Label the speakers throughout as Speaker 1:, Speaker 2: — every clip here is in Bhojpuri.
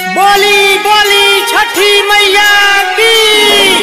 Speaker 1: बोली बोली छठी मैया की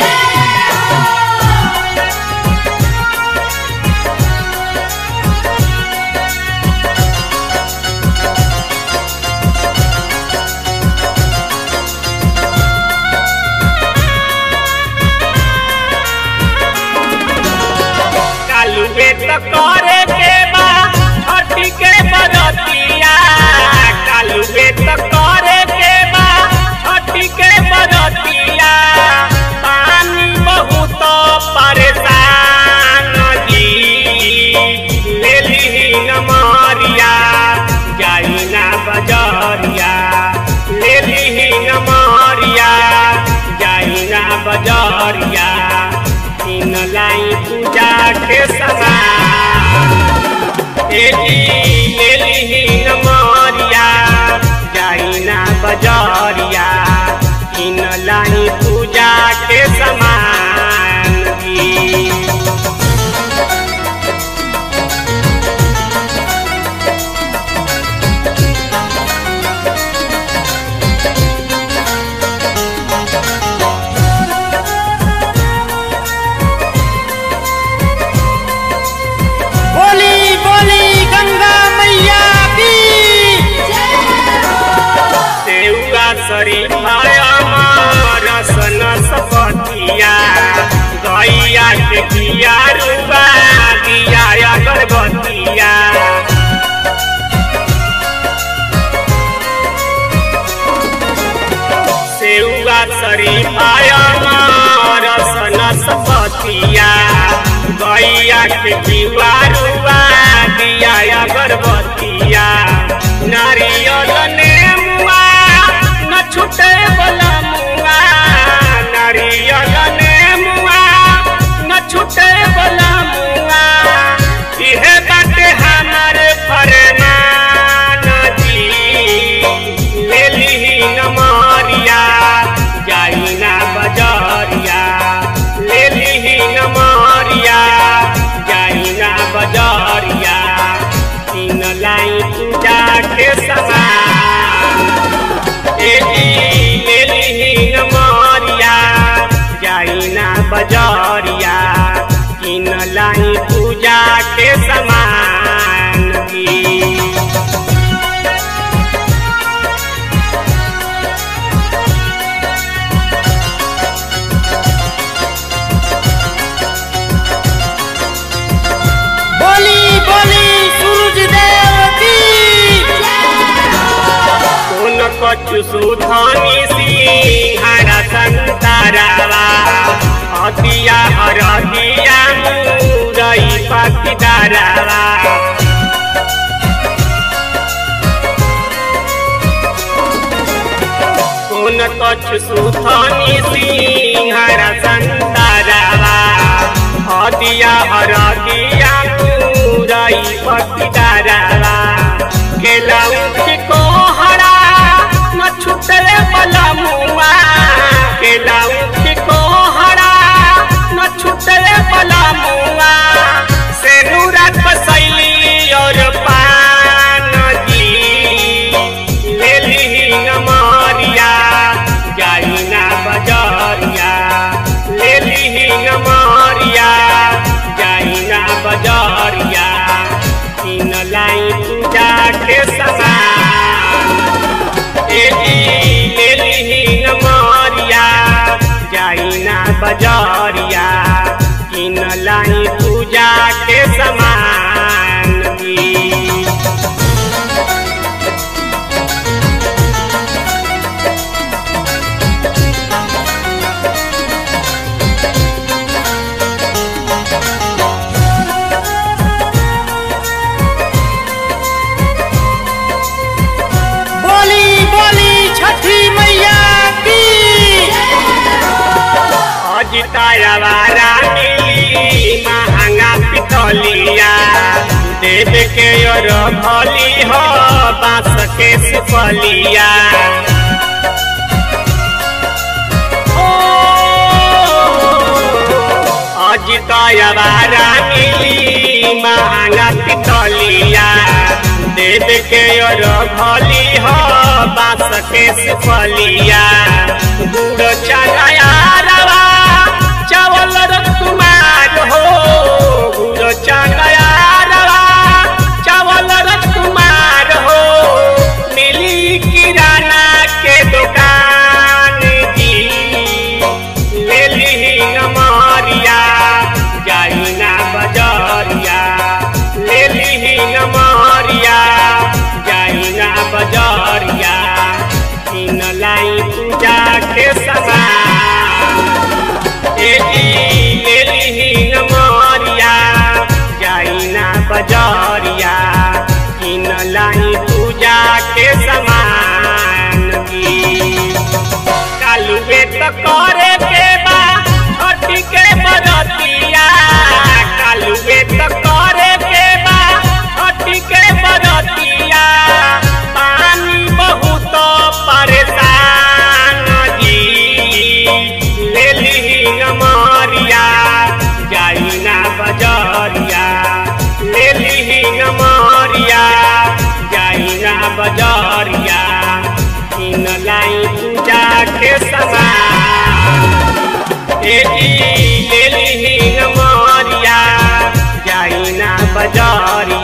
Speaker 2: कालुए त करे के बा छठी के बरतिया कालुए त करे के बा छठी के बरतिया पानी बहुत परेशान जी लेली न मारिया जाई ना बजरिया लेली न मारिया जाई ना बजरिया इन लाई पूजा के समान एली लेली न मारिया जाई ना बजरिया इन लाई पूजा के समान दी
Speaker 1: बोली बोली गंगा मैया की
Speaker 2: सेउआ शरीफा रसन सपतिया गैया के दिया रुबा दिया अगरबत्तिया सेउआ शरीफा रसन सपतिया गैया के दिया रुबा दिया अगरबत्तिया नारियल नेमुआ न छूटे बला मुआ नारियल नेमुआ न छूटे बला मुआ इहे बाटे हमार फरमान जी लेली न मारिया जाई ना बजरिया लेली न मारिया जाई ना बजरिया तीन लाई पूजा के समान एली लेली न मारिया जाई ना बजरिया तीन लाई पूजा के समान की
Speaker 1: बोली बोली सूरज देव की
Speaker 2: कोन कछु सुधानी सिंहारा संतारावा हतिया हरदिया मुरई पतिदारावा कोन कछु सुधानी सिंहारा संतारावा हतिया हरदिया मुरई पतिदारावा केलाऊ की कोहरा न छुटले बला मुआ केलाऊ की कोहरा न छुटले बला मुआ से नूरा कसैली और पान जी लेली न मारिया जाई ना बजरिया लेली न मारिया जाई ना बजरिया तीन लाई पूजा के समान एली लेली न मारिया जाई ना बजरिया तीन लाई पूजा के समान दी
Speaker 1: बोली बोली छठी मैया की
Speaker 2: अजितायावारा मिली महंगा पितलिया देव के और भली हो बांस के सुपलिया अजितायावारा मिली महंगा पितलिया देव के और भली हो बास के सुफलिया गुड़ चनाया रवा चावल रकुमार हो गुड़ चनाया रवा चावल रकुमार हो मिली किराना के दुकान जी ले ली नमरिया जाई ना बजरिया ले ली नमरिया जाई ना बजरिया इन लाई पूजा के समान एली एली नमरिया जाई ना बजरिया इन लाई पूजा के समान की कालुए तो करे के बा छठी के बरतिया कालुए तो करे के बा छठी के बरतिया पानी बहुत परेशान जी ले ली नमरिया जाई ना बजरिया ले ली नमरिया जाई ना बजरिया इन लाई पूजा के समान एली एली नमरिया जाई ना बजरिया